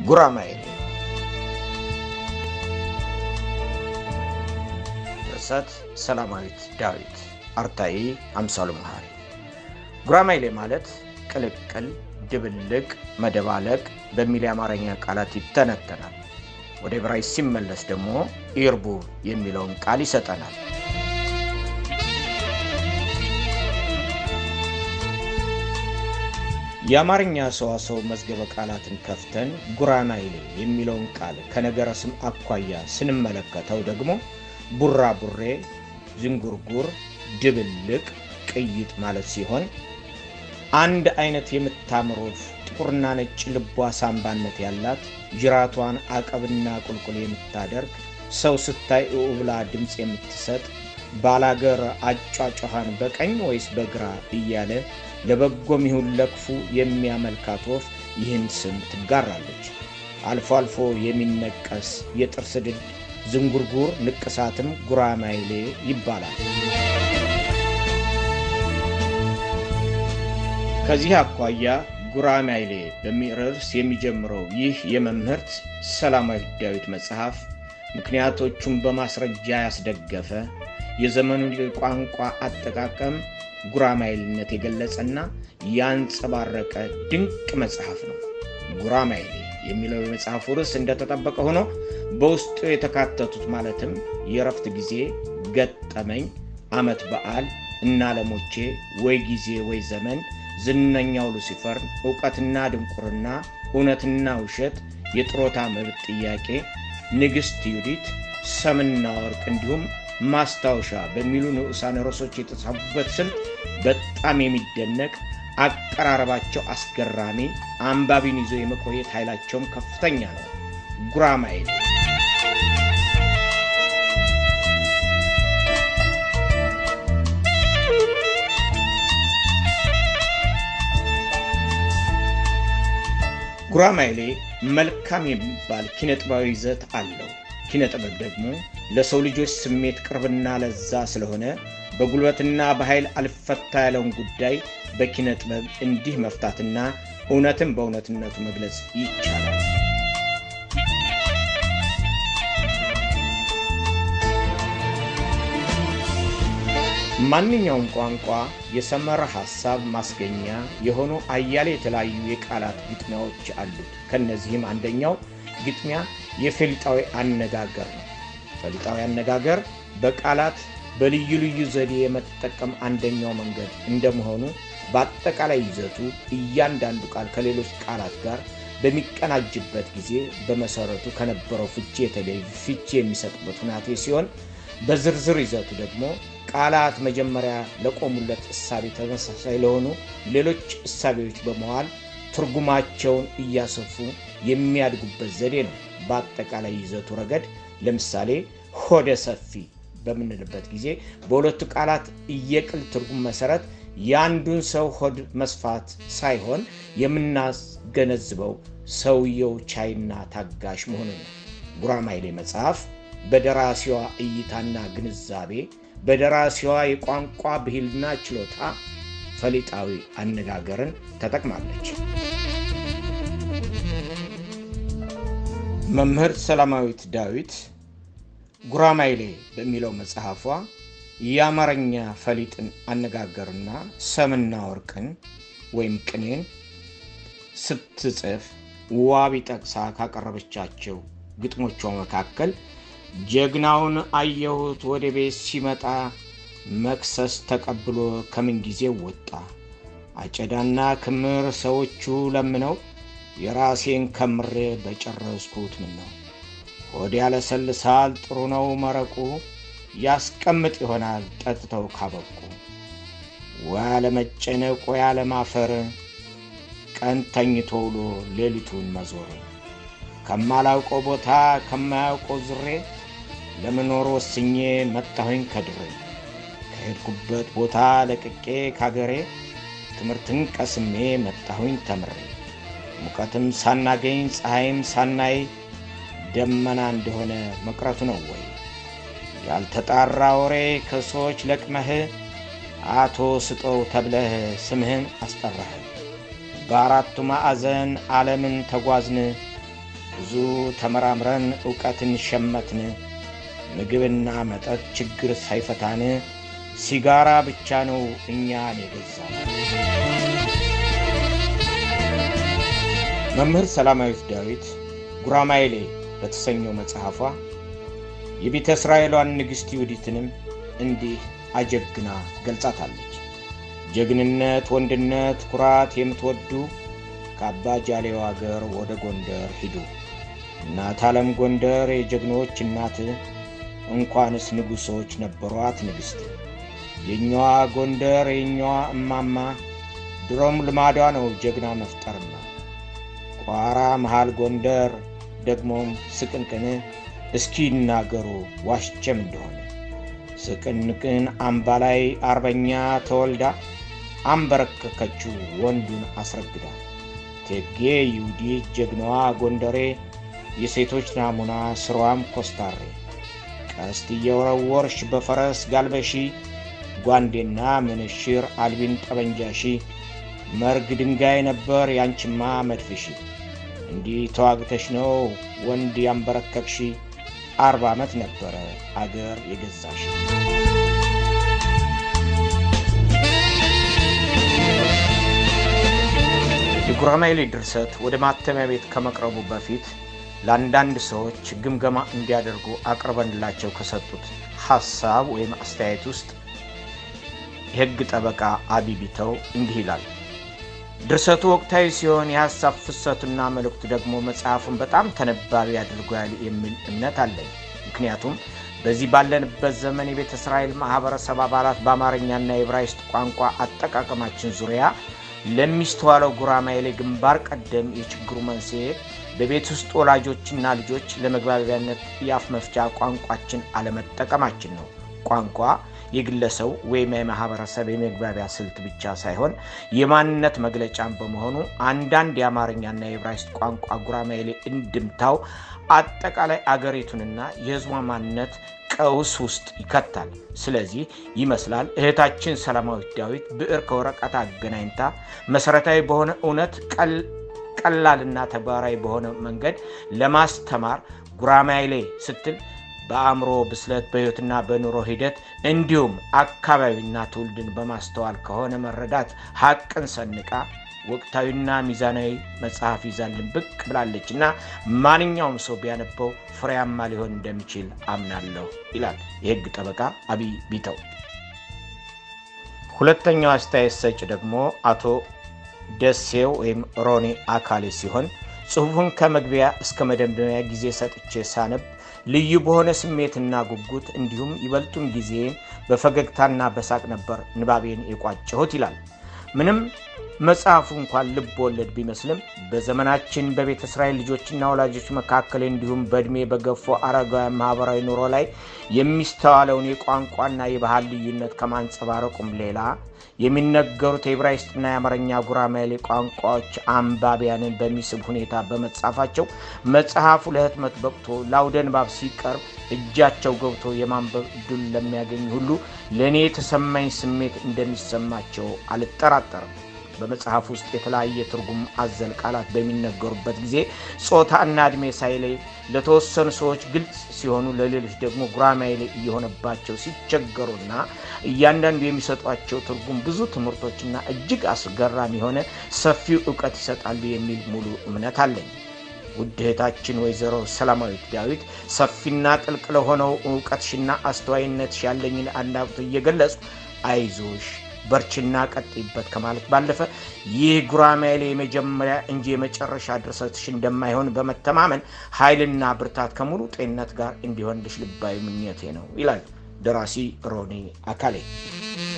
ጉራማይሌ ድርሰት ሰላማዊት ዳዊት አርታኢ አምሳሉ መሀሪ ጉራማይሌ ማለት ቅልቅል፣ ድብልቅ፣ መደባለቅ በሚል የአማርኛ ቃላት ይተነተናል። ወደ ዕብራይስጥ ሲመለስ ደግሞ ኢርቡ የሚለውን ቃል ይሰጠናል። የአማርኛ ሰዋሰው መዝገበ ቃላትን ከፍተን ጉራማይሌ የሚለውን ቃል ከነገረ ስም አኳያ ስንመለከተው ደግሞ ቡራቡሬ፣ ዝንጉርጉር፣ ድብልቅ፣ ቅይጥ ማለት ሲሆን አንድ አይነት የምታምር ወፍ ጥቁርና ነጭ ልቧ ሳምባነት ያላት ጅራቷን አቀብና ቁልቁል የምታደርግ ሰው ስታይ እው ብላ ድምፅ የምትሰጥ ባላገር አጫጫኋን በቀኝ ወይስ በግራ እያለ ለበጎም ይሁን ለክፉ የሚያመልካት ወፍ ይህን ስም ትጋራለች። አልፎ አልፎ የሚነቀስ የጥርስ ድድ ዝንጉርጉር ንቅሳትም ጉራማይሌ ይባላል። ከዚህ አኳያ ጉራማይሌ በሚል ርዕስ የሚጀምረው ይህ የመምህርት ሰላማዊት ዳዊት መጽሐፍ ምክንያቶቹን በማስረጃ ያስደገፈ የዘመኑን ቋንቋ አጠቃቀም ጉራማይሌነት የገለጸና ያንጸባረቀ ድንቅ መጽሐፍ ነው። ጉራማይሌ የሚለው የመጽሐፉ ርዕስ እንደተጠበቀ ሆኖ በውስጡ የተካተቱት ማለትም የእረፍት ጊዜ፣ ገጠመኝ፣ ዓመት በዓል፣ እናለሞቼ፣ ወይ ጊዜ ወይ ዘመን፣ ዝነኛው ሉሲፈር፣ ዕውቀትና ድንቁርና፣ እውነትና ውሸት፣ የጥሮታ መብት ጥያቄ፣ ንግሥት ዩዲት፣ ሰምና ወርቅ እንዲሁም ማስታወሻ በሚሉ ንዑሳን ርዕሶች የተጻፉበት ስልት በጣም የሚደነቅ አቀራረባቸው አስገራሚ፣ አንባቢን ይዞ የመቆየት ኃይላቸውም ከፍተኛ ነው። ጉራማይሌ ጉራማይሌ መልካም የሚባል ኪነጥባዊ ይዘት አለው። ኪነጥበብ ደግሞ ለሰው ልጆች ስሜት ቅርብና ለዛ ስለሆነ በጉልበትና በኃይል አልፈታ ያለውን ጉዳይ በኪነ ጥበብ እንዲህ መፍታትና እውነትን በእውነትነቱ መግለጽ ይቻላል። ማንኛውም ቋንቋ የሰመረ ሐሳብ ማስገኛ የሆኑ አያሌ የተለያዩ የቃላት ግጥሚያዎች አሉት። ከእነዚህም አንደኛው ግጥሚያ የፈሊጣዊ አነጋገር ነው። ፈሊጣዊ አነጋገር በቃላት በልዩ ልዩ ዘዴ የመጠቀም አንደኛው መንገድ እንደመሆኑ በአጠቃላይ ይዘቱ እያንዳንዱ ቃል ከሌሎች ቃላት ጋር በሚቀናጅበት ጊዜ በመሰረቱ ከነበረው ፍቺ የተለየ ፍቺ የሚሰጥበት ሁናቴ ሲሆን በዝርዝር ይዘቱ ደግሞ ቃላት መጀመሪያ ለቆሙለት እሳቤ ተመሳሳይ ለሆኑ ሌሎች እሳቤዎች በመዋል ትርጉማቸውን እያሰፉ የሚያድጉበት ዘዴ ነው። በአጠቃላይ ይዘቱ ረገድ ለምሳሌ ሆደ ሰፊ በምንልበት ጊዜ በሁለቱ ቃላት እየቅል ትርጉም መሰረት የአንዱን ሰው ሆድ መስፋት ሳይሆን የምናስገነዝበው ሰውየው ቻይና ታጋሽ መሆኑን ነው። ጉራማይሌ መጽሐፍ በደራሲዋ እይታና ግንዛቤ በደራሲዋ የቋንቋ ብሂልና ችሎታ ፈሊጣዊ አነጋገርን ተጠቅማለች። መምህርት ሰላማዊት ዳዊት ጉራማይሌ በሚለው መጽሐፏ የአማርኛ ፈሊጥን አነጋገርና ሰምና ወርቅን ወይም ቅኔን ስትጽፍ ዋቢ ጠቅሳ ካቀረበቻቸው ግጥሞቿ መካከል ጀግናውን አየሁት ወደ ቤት ሲመጣ መክሰስ ተቀብሎ ከምን ጊዜ ወጣ አጨዳና ክምር ሰዎቹ ለምነው የራሴን ከምሬ በጨረስኩት ምን ነው ሆድ ያለሰልሳል ጥሩ ነው መረቁ ያስቀምጥ ይሆናል ጠጥተው ካበቁ ወይ ያለመጨነቅ ወይ ያለማፈር ቀን ተኝቶ ውሎ ሌሊቱን መዞር ከማላውቀው ቦታ ከማያውቀው ዝሬ ለመኖር ወስኜ መጣሁኝ ከድሬ ከሄድኩበት ቦታ ለቅቄ ካገሬ ትምህርትን ቀስሜ መጣሁኝ ተምሬ ሙቀትም ሳናገኝ ፀሐይም ሳናይ ደመና እንደሆነ መቅረቱ ነው ወይ ያልተጣራ ወሬ ከሰዎች ለቅመህ አቶ ስጠው ተብለህ ስምህን አስጠራህ። በአራቱ ማዕዘን ዓለምን ተጓዝን ብዙ ተመራምረን ዕውቀትን ሸመትን። ምግብና መጠጥ ችግር ሳይፈታን ሲጋራ ብቻ ነው እኛን የገዛን። መምህር ሰላማዊት ዳዊት ጉራማይሌ በተሰኘው መጽሐፏ የቤተ እስራኤሏን ንግሥት ይሁዲትንም እንዲህ አጀግና ገልጻታለች። ጀግንነት፣ ወንድነት፣ ኩራት የምትወዱ ከአባ ጃሌው አገር ወደ ጎንደር ሂዱ። እናት ዓለም ጎንደር የጀግኖች እናት፣ እንኳንስ ንጉሶች ነበሯት ንግሥት። የኛዋ ጎንደር የኛዋ እማማ፣ ድሮም ልማዷ ነው ጀግና መፍጠርማ። ቋራ መሃል ጎንደር ደግሞም ስቅንቅን፣ እስኪ ይናገሩ ዋሽቼም እንደሆነ ስቅንቅን አምባ ላይ አርበኛ ተወልዳ አንበረከከችው ወንዱን አስረግዳ። እቴጌ ይሁዲት ጀግናዋ ጎንደሬ የሴቶች ናሙና ስሯም ኮስታሬ ቀስት እየወረወርሽ በፈረስ ጋልበሺ ጓንዴና ምንሽር አልቢን ጠበንጃሺ መርግ ድንጋይ ነበር ያንቺማ መድፍሺ እንዲህ ተዋግተሽ ነው ወንድ ያንበረከክሺ አርባ ዓመት ነበረ አገር የገዛሽ። የጉራማይሌ ድርሰት ወደ ማተሚያ ቤት ከመቅረቡ በፊት ለአንዳንድ ሰዎች ግምገማ እንዲያደርጉ አቅርበንላቸው ከሰጡት ሐሳብ ወይም አስተያየት ውስጥ የሕግ ጠበቃ አቢቢተው እንዲህ ይላል። ድርሰቱ ወቅታዊ ሲሆን የሐሳብ ፍሰቱና መልእክቱ ደግሞ መጽሐፉን በጣም ተነባቢ አድርጓል የሚል እምነት አለኝ። ምክንያቱም በዚህ ባለንበት ዘመን የቤተ እስራኤል ማኅበረሰብ አባላት በአማርኛና የዕብራይስጥ ቋንቋ አጠቃቀማችን ዙሪያ ለሚስተዋለው ጉራማይሌ ግንባር ቀደም የችግሩ መንስኤ በቤት ውስጥ ወላጆችና ልጆች ለመግባቢያነት የአፍ መፍቻ ቋንቋችን አለመጠቀማችን ነው። ቋንቋ የግለሰብ ወይም የማህበረሰብ የመግባቢያ ስልት ብቻ ሳይሆን የማንነት መግለጫን በመሆኑ አንዳንድ የአማርኛና የዕብራይስጥ ቋንቋ ጉራማይሌ እንድምታው አጠቃላይ አገሪቱንና የሕዝቧ ማንነት ቀውስ ውስጥ ይከታል። ስለዚህ ይመስላል እህታችን ሰላማዊት ዳዊት ብዕር ከወረቀት አገናኝታ መሰረታዊ በሆነ እውነት ቀላልና ተግባራዊ በሆነ መንገድ ለማስተማር ጉራማይሌ ስትል በአእምሮ ብስለት በሕይወትና በኑሮ ሂደት እንዲሁም አካባቢና ትውልድን በማስተዋል ከሆነ መረዳት ሀቅን ሰንቃ ወቅታዊና ሚዛናዊ መጽሐፍ ይዛልን ብቅ ብላለች እና ማንኛውም ሰው ቢያነበው ፍሬያማ ሊሆን እንደሚችል አምናለሁ ይላል የሕግ ጠበቃ አቢይ ቢተው። ሁለተኛው አስተያየት ሰጭ ደግሞ አቶ ደሴው ወይም ሮኒ አካሌ ሲሆን ጽሑፉን ከመግቢያ እስከ መደምደሚያ ጊዜ ሰጥቼ ሳነብ ልዩ በሆነ ስሜትና ጉጉት እንዲሁም ይበልጡን ጊዜን በፈገግታና በሳቅ ነበር ንባቤን የቋጨሁት ይላል። ምንም መጽሐፉ እንኳን ልብ ወለድ ቢመስልም በዘመናችን በቤተ እስራኤል ልጆችና ወላጆች መካከል እንዲሁም በዕድሜ በገፉ አረጋውያን ማኅበራዊ ኑሮ ላይ የሚስተዋለውን የቋንቋና የባህል ልዩነት ከማንጸባረቁም ሌላ የሚነገሩት የዕብራይስጥና የአማርኛ ጉራማይሌ ቋንቋዎች አንባቢያንን በሚስብ ሁኔታ በመጻፋቸው መጽሐፉ ለህትመት በቅቶ ለአውደ ንባብ ሲቀርብ እጃቸው ገብቶ የማንበብ ዕድል ለሚያገኝ ሁሉ ለእኔ የተሰማኝ ስሜት እንደሚሰማቸው አልጠራጠርም። በመጽሐፍ ውስጥ የተለያየ ትርጉም አዘል ቃላት በሚነገሩበት ጊዜ ጾታና ዕድሜ ሳይለይ ለተወሰኑ ሰዎች ግልጽ ሲሆኑ፣ ለሌሎች ደግሞ ጉራማይሌ እየሆነባቸው ሲቸገሩና እያንዳንዱ የሚሰጧቸው ትርጉም ብዙ ትምህርቶችና እጅግ አስገራሚ የሆነ ሰፊው እውቀት ይሰጣሉ የሚል ሙሉ እምነት አለኝ። ውድ እህታችን ወይዘሮ ሰላማዊት ዳዊት ሰፊና ጥልቅ ለሆነው እውቀትሽና አስተዋይነትሽ ያለኝን አድናቆት እየገለጹ አይዞሽ በርችና ቀጥይበት ከማለት ባለፈ ይህ ጉራማይሌ የመጀመሪያ እንጂ የመጨረሻ ድርሰትሽ እንደማይሆን በመተማመን ኃይልና ብርታት ከሙሉ ጤንነት ጋር እንዲሆንልሽ ልባዊ ምኞቴ ነው ይላል ደራሲ ሮኒ አካሌ።